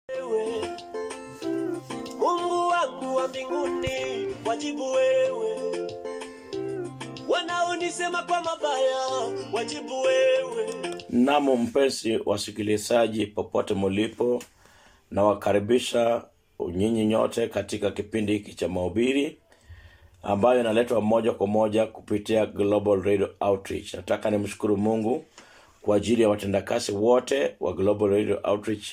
wewe Mungu wangu wa mbinguni, wajibu wewe. Wanaonisema kwa mabaya, wajibu wewe. Namo mpenzi wasikilizaji, popote mulipo, nawakaribisha nyinyi nyote katika kipindi hiki cha mahubiri ambayo inaletwa moja kwa moja kupitia Global Radio Outreach. Nataka nimshukuru Mungu kwa ajili ya watendakazi wote wa Global Radio Outreach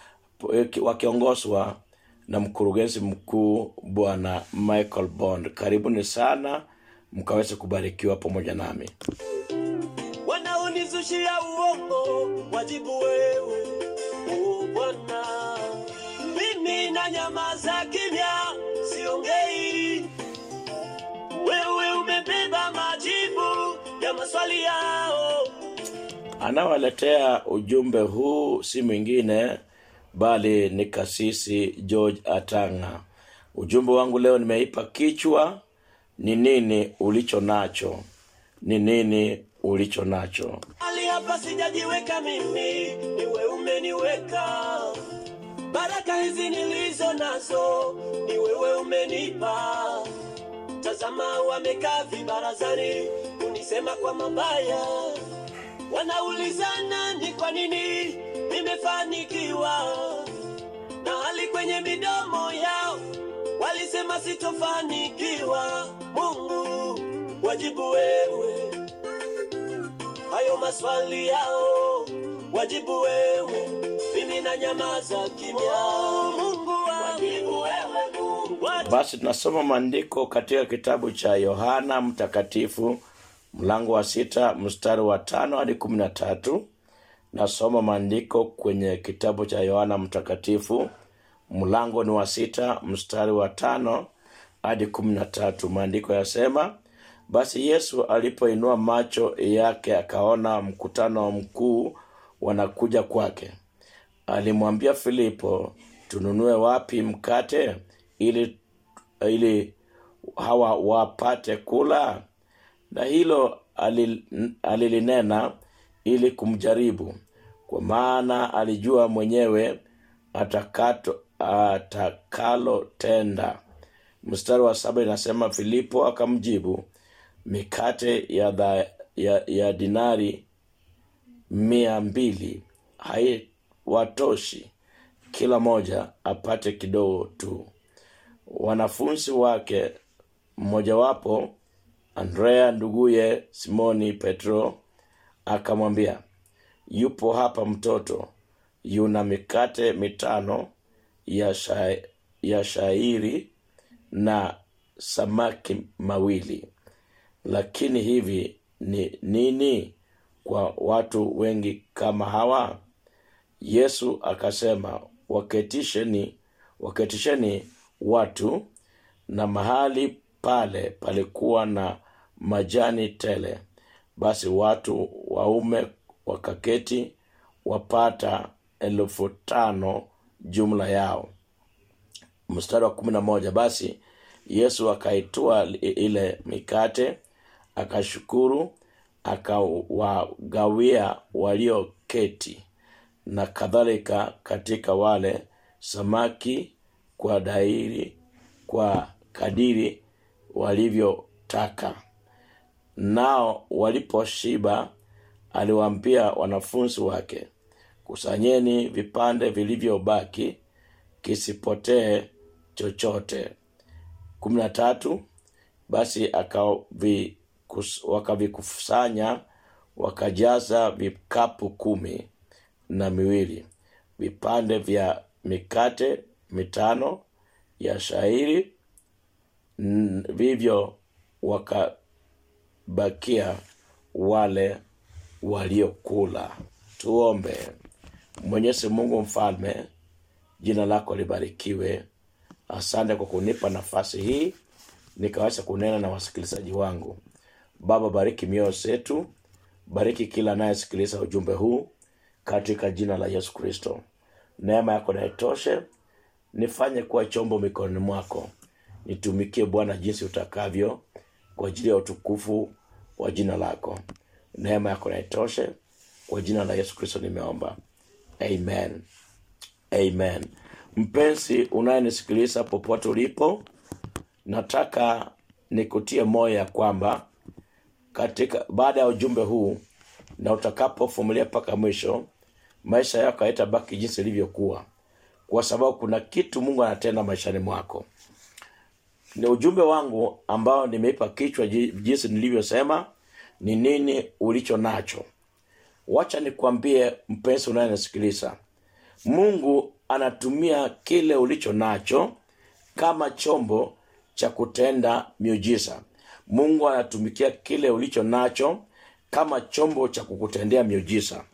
wakiongozwa na mkurugenzi mkuu Bwana Michael Bond. Karibuni sana mkaweze kubarikiwa pamoja nami. Wanaonizushia uongo, wajibu wewe. O Bwana, mimi na nyamaza kimya, siongei. Wewe umebeba majibu ya maswali yao. Anawaletea ujumbe huu si mwingine bali ni kasisi George Atanga. Ujumbe wangu leo nimeipa kichwa ni nini ulicho nacho, ni nini ulicho nacho. Ali hapa sijajiweka mimi, niwe umeniweka. Baraka hizi nilizo nazo, ni wewe umenipa. Tazama wamekaa vibarazani, kunisema kwa mabaya. Wanaulizana ni kwa nini nimefanikiwa, na hali kwenye midomo yao walisema sitofanikiwa. Mungu, wajibu wewe hayo maswali yao, wajibu wewe, mimi na nyamaza kimya. Mungu wajibu wewe, Mungu wajibu Basi tunasoma maandiko katika kitabu cha Yohana Mtakatifu mlango wa sita mstari wa tano hadi kumi na tatu. Nasoma maandiko kwenye kitabu cha Yohana Mtakatifu mlango ni wa sita mstari wa tano hadi kumi na tatu. Maandiko yasema, basi Yesu alipoinua macho yake akaona mkutano mkuu wanakuja kwake, alimwambia Filipo, tununue wapi mkate ili ili hawa wapate kula? Na hilo alil- alilinena ili kumjaribu, kwa maana alijua mwenyewe atakato atakalotenda. Mstari wa saba inasema Filipo akamjibu, mikate ya, dha, ya, ya dinari mia mbili haiwatoshi kila moja apate kidogo tu. Wanafunzi wake mmojawapo Andrea nduguye Simoni Petro akamwambia, yupo hapa mtoto yuna mikate mitano ya, sha, ya shairi na samaki mawili, lakini hivi ni nini kwa watu wengi kama hawa? Yesu akasema, waketisheni, waketisheni watu. Na mahali pale palikuwa na majani tele. Basi watu waume wakaketi wapata elfu tano jumla yao. Mstari wa kumi na moja basi Yesu akaitoa ile mikate akashukuru, akawagawia walioketi, na kadhalika katika wale samaki kwa dairi kwa kadiri walivyotaka. Nao waliposhiba, aliwaambia wanafunzi wake, kusanyeni vipande vilivyobaki, kisipotee chochote. kumi na tatu basi akavi- kus- wakavikusanya wakajaza vikapu kumi na miwili vipande vya mikate mitano ya shairi n- vivyo wakabakia wale waliokula tuombe mwenyezi mungu mfalme jina lako libarikiwe asante kwa kunipa nafasi hii nikaweza kunena na wasikilizaji wangu baba bariki mioyo zetu bariki kila anayesikiliza ujumbe huu katika jina la yesu kristo neema yako naitoshe nifanye kuwa chombo mikononi mwako nitumikie bwana jinsi utakavyo kwa ajili ya utukufu wa jina lako neema yako naitoshe kwa jina la yesu kristo nimeomba amen amen mpenzi unayenisikiliza popote ulipo nataka nikutie moyo ya kwamba katika baada ya ujumbe huu na utakapofumilia mpaka mwisho maisha yako haitabaki jinsi ilivyokuwa kwa sababu kuna kitu mungu anatenda maishani mwako ni ujumbe wangu ambao nimeipa kichwa ji- jinsi nilivyosema ni nini ulicho nacho wacha nikwambie mpenzi unayenisikiliza mungu anatumia kile ulicho nacho kama chombo cha kutenda miujiza mungu anatumikia kile ulicho nacho kama chombo cha kukutendea miujiza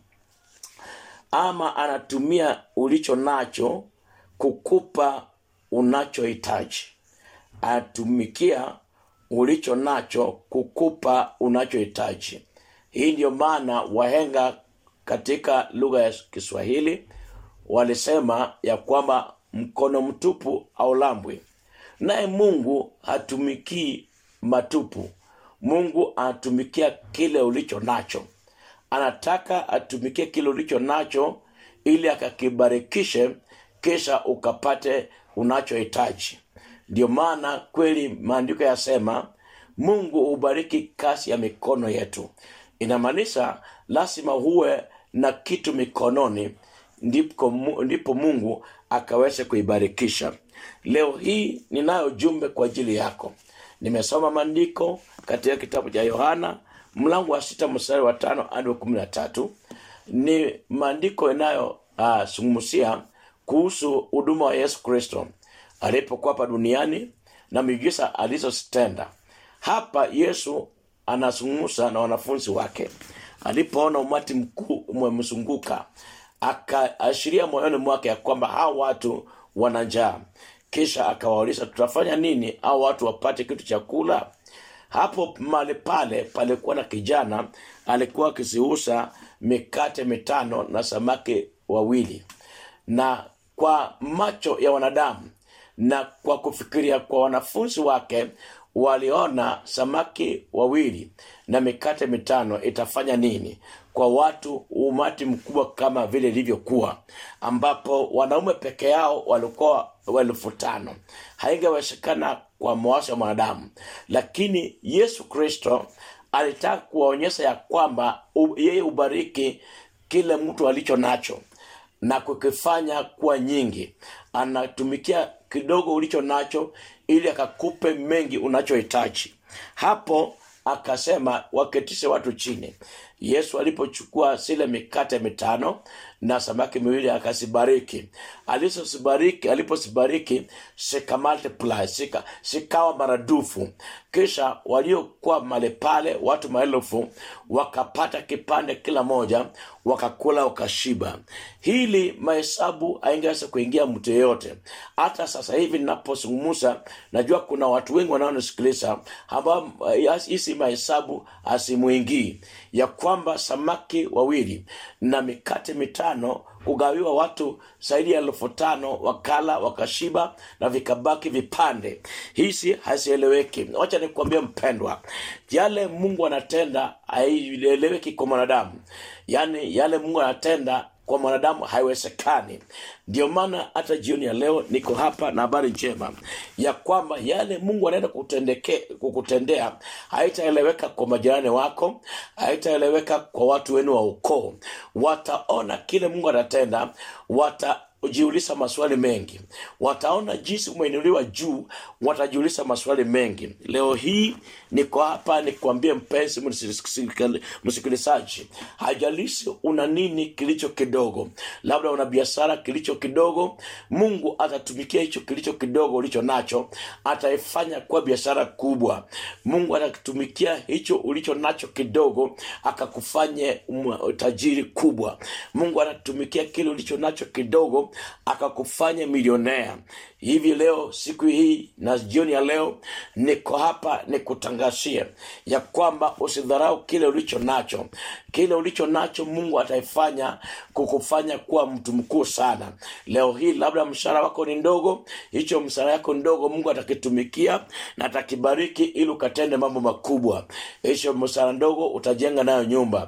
ama anatumia ulicho nacho kukupa unachohitaji anatumikia ulicho nacho kukupa unachohitaji hii ndiyo maana wahenga katika lugha ya kiswahili walisema ya kwamba mkono mtupu aulambwi naye mungu hatumikii matupu mungu anatumikia kile ulicho nacho anataka atumikie kile ulicho nacho ili akakibarikishe kisha ukapate unachohitaji ndio maana kweli maandiko yasema mungu hubariki kazi ya mikono yetu inamaanisha lazima huwe na kitu mikononi ndipo, Mu- ndipo mungu akaweze kuibarikisha leo hii ninayo jumbe kwa ajili yako nimesoma maandiko katika kitabu cha yohana mlango wa sita mstari wa tano hadi wa kumi na tatu ni maandiko inayozungumzia uh, kuhusu huduma wa yesu kristo alipokuwa hapa duniani na miujiza alizozitenda hapa yesu anazungumza na wanafunzi wake alipoona umati mkuu umemzunguka akaashiria moyoni mwake ya kwamba hawa watu wana njaa kisha akawauliza tutafanya nini au watu wapate kitu cha kula hapo mahali pale palikuwa na kijana alikuwa akiziuza mikate mitano na samaki wawili na kwa macho ya wanadamu na kwa kufikiria kwa wanafunzi wake waliona samaki wawili na mikate mitano itafanya nini kwa watu umati mkubwa kama vile ilivyokuwa ambapo wanaume peke yao walikuwa elfu tano haingewezekana kwa mawazo ya mwanadamu lakini yesu kristo alitaka kuwaonyesha ya kwamba u- yeye ubariki kile mtu alicho nacho na kukifanya kuwa nyingi anatumikia kidogo ulicho nacho ili akakupe mengi unachohitaji hapo akasema waketishe watu chini yesu alipochukua zile mikate mitano na samaki miwili akazibariki alizozibariki alipozibariki sika multiply sika sikawa maradufu kisha waliokuwa male pale watu maelfu wakapata kipande kila moja wakakula wakashiba hili mahesabu haingeweza kuingia mtu yeyote hata sasa hivi ninapozungumza najua kuna watu wengi wanaonisikiliza ambao eh, hizi mahesabu hazimuingii ya kwamba samaki wawili na mikate mitano kugawiwa watu zaidi ya elfu tano wakala wakashiba na vikabaki vipande hizi hazieleweki wacha nikuambia mpendwa yale mungu anatenda haieleweki kwa mwanadamu yaani yale mungu anatenda kwa mwanadamu haiwezekani ndio maana hata jioni ya leo niko hapa na habari njema ya kwamba yale mungu anaenda kutendeke- kukutendea haitaeleweka kwa majirani wako haitaeleweka kwa watu wenu wa ukoo wataona kile mungu anatenda wata jiuliza maswali mengi wataona jinsi umeinuliwa juu watajiuliza maswali mengi leo hii niko hapa nikwambie mpenzi msikili- msikilizaji hajalishi una nini kilicho kidogo labda una biashara kilicho kidogo mungu atatumikia hicho kilicho kidogo ulicho nacho ataifanya kuwa biashara kubwa mungu atatumikia hicho ulicho nacho kidogo akakufanye um- tajiri kubwa mungu atatumikia kile ulicho nacho kidogo akakufanya milionea hivi leo siku hii na jioni ya leo niko hapa nikutangazia ya kwamba usidharau kile ulicho nacho kile ulicho nacho mungu ataifanya kukufanya kuwa mtu mkuu sana leo hii labda mshahara wako ni ndogo hicho mshahara yako ndogo mungu atakitumikia na atakibariki ili ukatende mambo makubwa hicho mshahara ndogo utajenga nayo nyumba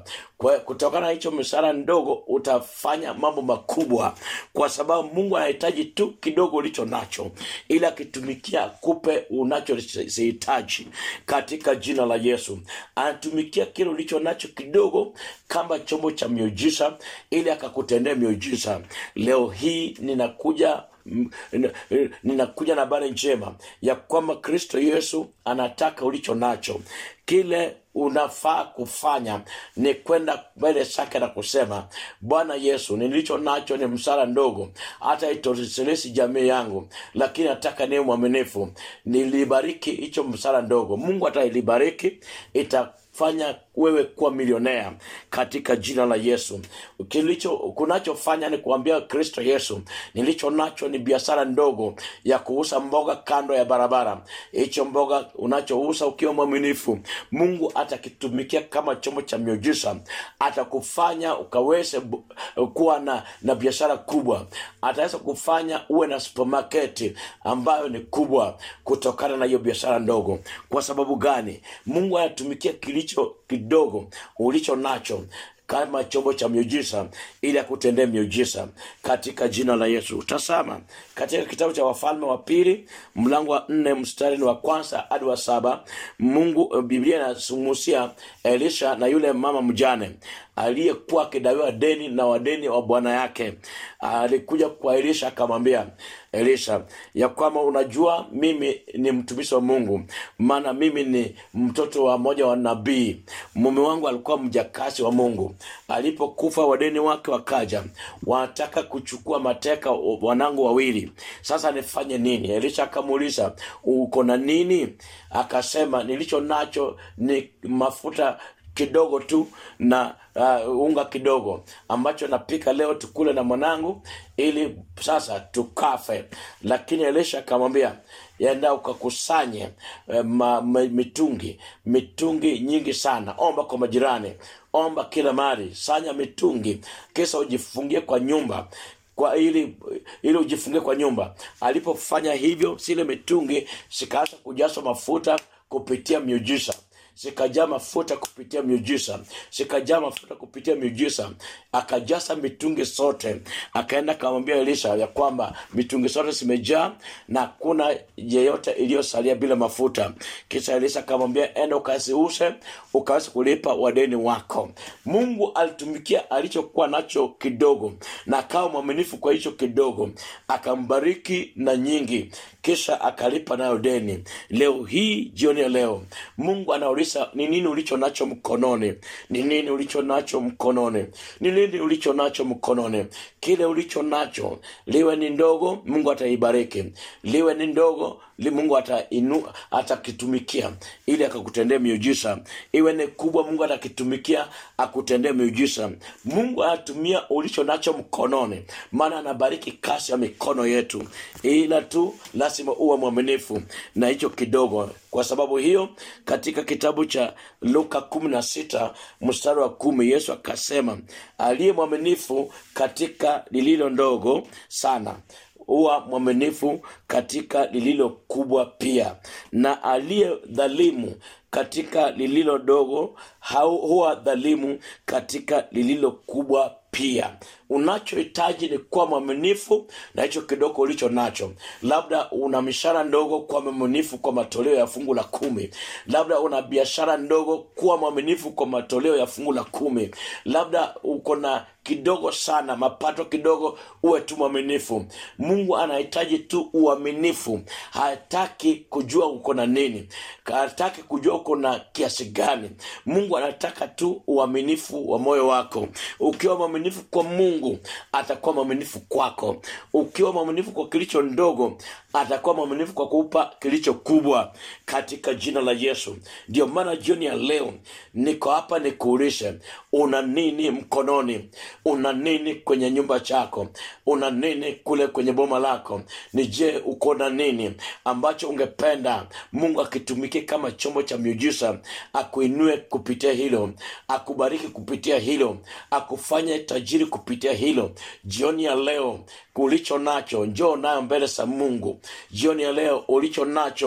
kwa kutokana na hicho msara ndogo utafanya mambo makubwa kwa sababu mungu anahitaji tu kidogo ulicho nacho ili akitumikia kupe unachosihitaji katika jina la yesu anatumikia kile ulicho nacho kidogo kama chombo cha miujiza ili akakutendea miujiza leo hii ninakuja m- n- n- ninakuja na habari njema ya kwamba kristo yesu anataka ulicho nacho kile unafaa kufanya ni kwenda mbele zake na kusema bwana yesu nilicho nacho ni msara ndogo hata itoshelesi jamii yangu lakini nataka niwe mwaminifu nilibariki hicho msara ndogo mungu atailibariki itafanya wewe kuwa milionea katika jina la yesu kilicho kunachofanya ni kuambia kristo yesu nilicho nacho ni biashara ndogo ya kuuza mboga kando ya barabara hicho mboga unachouza ukiwa mwaminifu mungu atakitumikia kama chombo cha miujiza atakufanya ukaweze bu- kuwa na, na biashara kubwa ataweza kufanya uwe na supermarket ambayo ni kubwa kutokana na hiyo biashara ndogo kwa sababu gani mungu anatumikia kilicho kidogo ulicho nacho kama chombo cha miujiza ili akutendee miujiza katika jina la yesu tasama katika kitabu cha wafalme wa pili mlango wa nne mstari ni wa kwanza hadi wa saba mungu biblia inazungumzia elisha na yule mama mjane aliyekuwa akidaiwa deni na wadeni wa bwana yake alikuja kwa elisha akamwambia elisha ya kwamba unajua mimi ni mtumishi wa mungu maana mimi ni mtoto wa moja wa nabii mume wangu alikuwa mjakasi wa mungu alipokufa wadeni wake wakaja wanataka kuchukua mateka wanangu wawili sasa nifanye nini elisha akamuuliza uko na nini akasema nilicho nacho ni mafuta kidogo tu na uh, unga kidogo ambacho napika leo tukule na mwanangu ili sasa tukafe lakini elisha akamwambia enda ukakusanye eh, ma, ma, mitungi mitungi nyingi sana omba kwa majirani omba kila mali sanya mitungi kisa ujifungie kwa nyumba kwa ili ili ujifungie kwa nyumba alipofanya hivyo zile mitungi zikaanza kujazwa mafuta kupitia miujiza zikajaa mafuta kupitia miujiza zikajaa mafuta kupitia miujiza akajaza mitungi zote akaenda akamwambia elisha ya kwamba mitungi zote zimejaa na hakuna yeyote iliyosalia bila mafuta kisha elisha akamwambia enda ukaziuse ukaweza kulipa wadeni wako mungu alitumikia alichokuwa nacho kidogo na akawa mwaminifu kwa hicho kidogo akambariki na nyingi kisha akalipa nayo deni leo hii jioni ya leo mungu anauliza ni nini ulicho nacho mkononi ni nini ulicho nacho mkononi ni nini ulicho nacho mkononi kile ulicho nacho liwe ni ndogo mungu ataibariki liwe ni ndogo li mungu atainu atakitumikia ili akakutendea miujiza iwe ni kubwa mungu atakitumikia akutendee miujiza mungu anatumia ulicho nacho mkononi maana anabariki kasi ya mikono yetu ila tu lazima uwe mwaminifu na hicho kidogo kwa sababu hiyo katika kitabu cha luka kumi na sita mstari wa kumi yesu akasema aliye mwaminifu katika lililo ndogo sana huwa mwaminifu katika lililo kubwa pia na aliye dhalimu katika lililo dogo hau- huwa dhalimu katika lililo kubwa pia unachohitaji ni kuwa mwaminifu na hicho kidogo ulicho nacho labda una mishara ndogo kuwa mwaminifu kwa matoleo ya fungu la kumi labda una biashara ndogo kuwa mwaminifu kwa matoleo ya fungu la kumi labda uko na kidogo sana mapato kidogo uwe tu mwaminifu mungu anahitaji tu uaminifu hataki kujua uko na nini hataki kujua uko na kiasi gani mungu anataka tu uaminifu wa moyo wako ukiwa mwaminifu kwa mungu atakuwa mwaminifu kwako ukiwa mwaminifu kwa kilicho ndogo atakuwa mwaminifu kwa kuupa kilicho kubwa katika jina la yesu ndio maana jioni ya leo niko hapa nikuulishe una nini mkononi una nini kwenye nyumba chako una nini kule kwenye boma lako ni je uko na nini ambacho ungependa mungu akitumikie kama chombo cha miujiza akuinue kupitia hilo akubariki kupitia hilo akufanye tajiri kupitia hilo jioni ya leo ulicho nacho njoo nayo mbele za mungu jioni ya leo ulicho nacho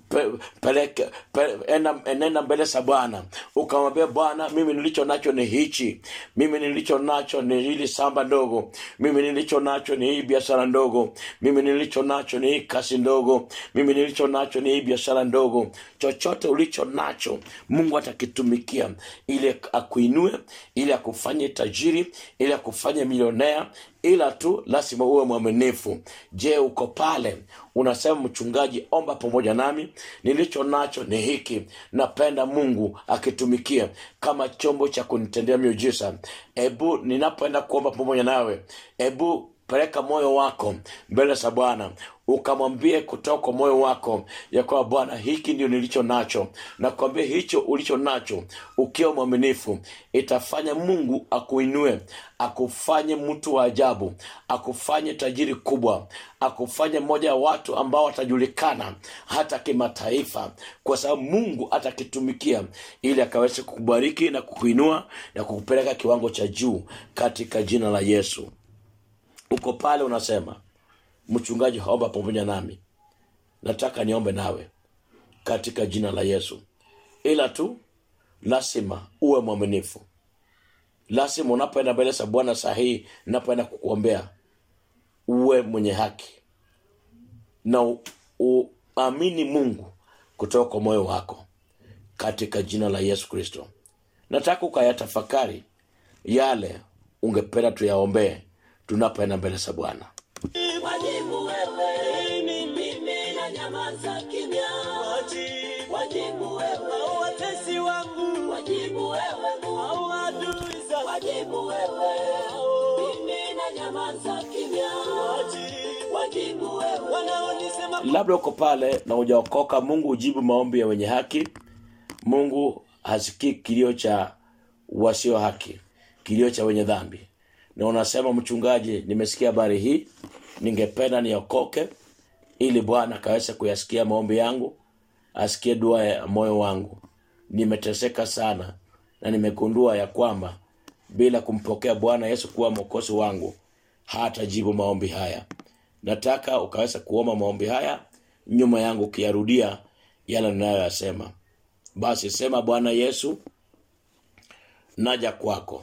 pe, peleke pe, enda, enenda mbele za bwana ukamwambia bwana mimi nilicho nacho ni hichi mimi nilicho nacho ni hili samba ndogo mimi nilicho nacho ni hii biashara ndogo mimi nilicho nacho ni hii kasi ndogo mimi nilicho nacho ni hii biashara ndogo chochote ulicho nacho mungu atakitumikia ili akuinue ili akufanye tajiri ili akufanye milionea ila tu lazima uwe mwaminifu je uko pale unasema mchungaji omba pamoja nami nilicho nacho ni hiki napenda mungu akitumikia kama chombo cha kunitendea miujiza ebu ninapoenda kuomba pamoja nawe ebu peleka moyo wako mbele za bwana ukamwambie kutoka kwa moyo wako ya kwamba bwana hiki ndio nilicho nacho na kuambia hicho ulicho nacho ukiwa mwaminifu itafanya mungu akuinue akufanye mtu wa ajabu akufanye tajiri kubwa akufanye mmoja wa watu ambao watajulikana hata kimataifa kwa sababu mungu atakitumikia ili akaweze kukubariki na kukuinua na kukupeleka kiwango cha juu katika jina la yesu uko pale unasema mchungaji haomba pamoja nami nataka niombe nawe katika jina la yesu ila tu lazima uwe mwaminifu lazima unapoenda mbele za bwana sahihi napoenda kukuombea uwe mwenye haki na u- uamini mungu kutoka kwa moyo wako katika jina la yesu kristo nataka ukayatafakari yale ungependa tuyaombee tunapoenda mbele za bwana Wajibu wewe, mimi na nyamaza kimya. Wajibu Wajibu wewe, watesi wangu wajibu wewe Mungu. au adui zangu Wajibu wewe, mimi na nyamaza kimya. Wajibu Wajibu wewe, wanaonisema labda uko pale na ujaokoka mungu hujibu maombi ya wenye haki mungu hasikii kilio cha wasio haki kilio cha wenye dhambi na unasema mchungaji nimesikia habari hii ningependa niokoke ili bwana akaweze kuyasikia maombi yangu asikie dua ya moyo wangu nimeteseka sana na nimegundua ya kwamba bila kumpokea bwana yesu kuwa mwokozi wangu hatajibu maombi haya nataka ukaweza kuomba maombi haya nyuma yangu ukiyarudia yale ninayoyasema basi sema bwana yesu naja kwako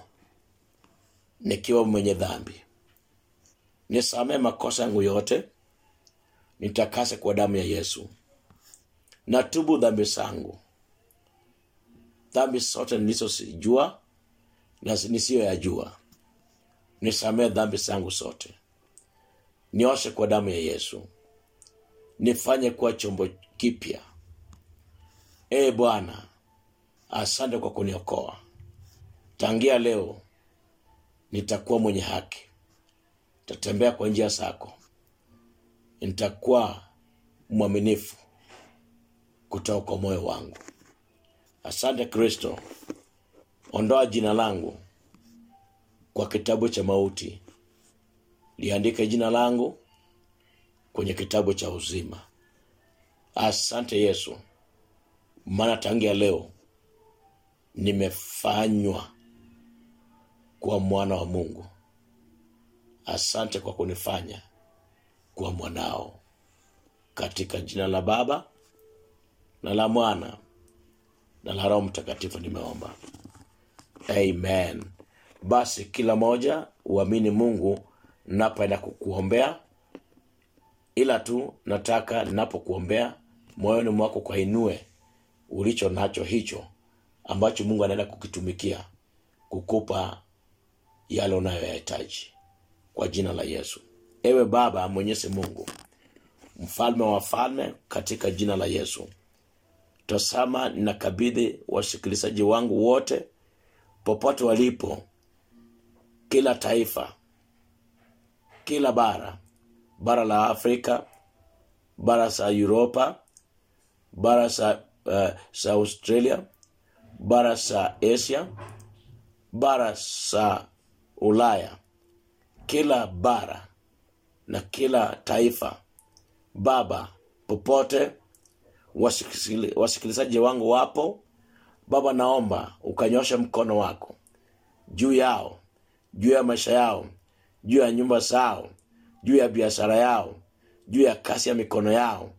nikiwa mwenye dhambi nisamee makosa yangu yote nitakase kwa damu ya yesu natubu dhambi zangu dhambi zote nilizozijua na nisiyoyajua nisamee dhambi zangu zote nioshe kwa damu ya yesu nifanye kuwa chombo kipya ee bwana asante kwa kuniokoa tangia leo nitakuwa mwenye haki nitatembea kwa njia zako nitakuwa mwaminifu kutoka kwa moyo wangu asante kristo ondoa jina langu kwa kitabu cha mauti liandike jina langu kwenye kitabu cha uzima asante yesu maana tangia leo nimefanywa kuwa mwana wa mungu asante kwa kunifanya kuwa mwanao katika jina la baba na la mwana na la roho mtakatifu nimeomba amen basi kila moja uamini mungu napoenda kukuombea ila tu nataka ninapokuombea moyoni mwako kwainue ulicho nacho hicho ambacho mungu anaenda kukitumikia kukupa yale unayoyahitaji kwa jina la yesu ewe baba mwenyezi mungu mfalme wa falme katika jina la yesu tasama ninakabidhi wasikilizaji wangu wote popote walipo kila taifa kila bara bara la afrika bara za uropa bara za uh, za australia bara za asia bara za ulaya kila bara na kila taifa baba popote wasikili- wasikilizaji wangu wapo baba naomba ukanyosha mkono wako juu yao juu ya maisha yao juu ya nyumba zao juu ya biashara yao juu ya kasi ya mikono yao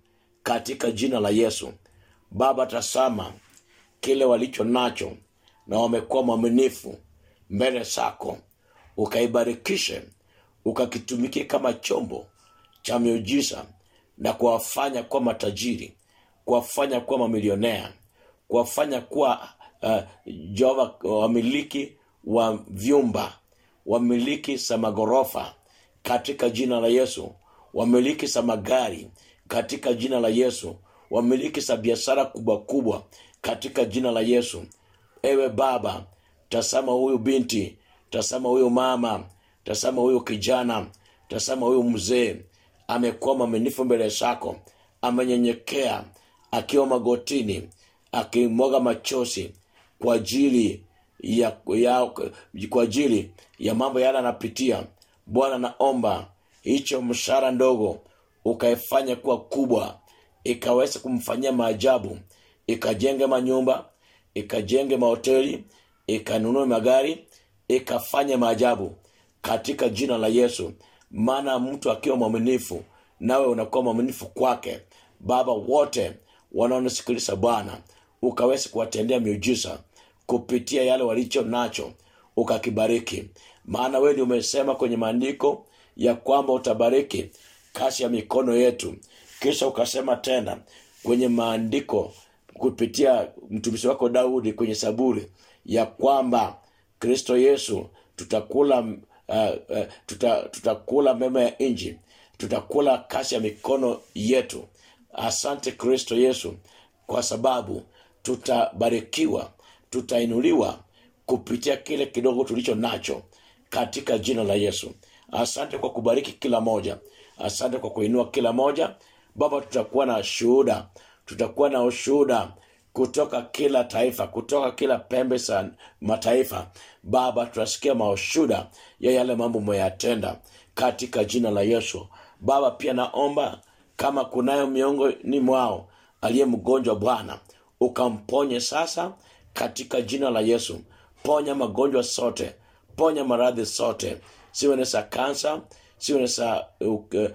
katika jina la yesu baba tasama kile walicho nacho na wamekuwa mwaminifu mbele zako ukaibarikishe ukakitumikie kama chombo cha miujiza na kuwafanya kuwa matajiri kuwafanya kuwa mamilionea kuwafanya kuwa uh, jehova wamiliki wa vyumba wamiliki za maghorofa katika jina la yesu wamiliki za magari katika jina la yesu wamiliki za biashara kubwa kubwa katika jina la yesu ewe baba tasama huyu binti tasama huyu mama tasama huyu kijana tasama huyu mzee amekuwa mwaminifu mbele zako amenyenyekea akiwa magotini akimwaga machozi kwa ajili ya, ya kwa ajili ya mambo yale anapitia bwana naomba hicho mshahara ndogo ukaifanya kuwa kubwa ikaweza kumfanyia maajabu ikajenge manyumba ikajenge mahoteli ikanunue magari ikafanye maajabu katika jina la yesu maana mtu akiwa mwaminifu nawe unakuwa mwaminifu kwake baba wote wanaonisikiliza bwana ukaweza kuwatendea miujiza kupitia yale walicho nacho ukakibariki maana wewe ndio umesema kwenye maandiko ya kwamba utabariki kazi ya mikono yetu kisha ukasema tena kwenye maandiko kupitia mtumishi wako daudi kwenye saburi ya kwamba kristo yesu tutakula uh, uh, tuta, tutakula mema ya nji tutakula kazi ya mikono yetu asante kristo yesu kwa sababu tutabarikiwa tutainuliwa kupitia kile kidogo tulicho nacho katika jina la yesu asante kwa kubariki kila moja asante kwa kuinua kila moja baba tutakuwa na shuhuda tutakuwa na ushuhuda kutoka kila taifa kutoka kila pembe za mataifa baba tutasikia maushuda ya yale mambo umeyatenda katika jina la yesu baba pia naomba kama kunayo miongoni mwao aliye mgonjwa bwana ukamponye sasa katika jina la yesu ponya magonjwa sote ponya maradhi sote siwe ni za kansa siwe ni za uh, uh,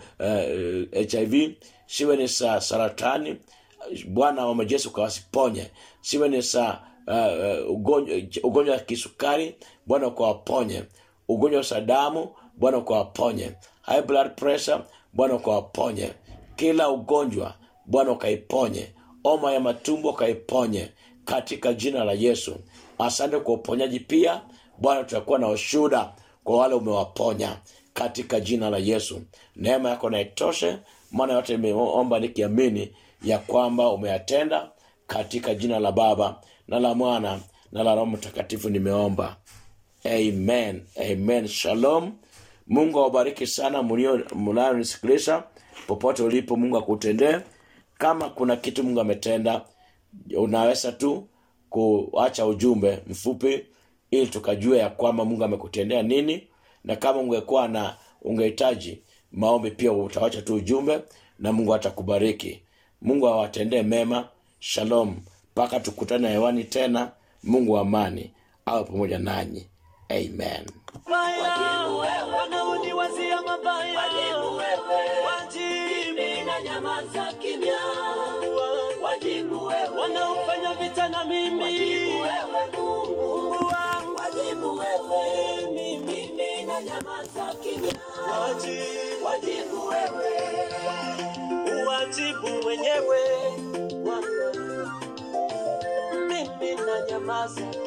uh, hiv siwe ni za saratani bwana wa majeshi ukawasiponye siwe ni za uh, uh, ugonjwa ugonjwa wa kisukari bwana ukawaponye ugonjwa wa damu bwana ukawaponye high blood pressure bwana ukawaponye kila ugonjwa bwana ukaiponye oma ya matumbo ukaiponye katika jina la yesu asante kwa uponyaji pia bwana tutakuwa na ushuhuda kwa wale umewaponya katika jina la yesu neema yako naitoshe maana yote imeomba nikiamini ya kwamba umeyatenda katika jina la baba na la mwana na la roho mtakatifu nimeomba amen amen shalom mungu awabariki sana mnayonisikiliza popote ulipo mungu akutendee kama kuna kitu mungu ametenda unaweza tu kuacha ujumbe mfupi ili tukajua ya kwamba mungu amekutendea nini na kama ungekuwa na ungehitaji maombi pia utawacha tu ujumbe na mungu atakubariki mungu awatendee mema shalom mpaka tukutane hewani tena mungu wa amani awe pamoja nanyi amen Mabaya, wanaoniwazia mabaya Wajibu wewe, wajibu mimi na nyamaza kimya. Wajibu wewe, wanaofanya vita na mimi wajibu wewe Mungu. Mungu wangu Wajibu wewe, mimi na nyamaza kimya. wajibu Wajibu wewe, uwajibu mwenyewe Bwana. mimi na nyamaza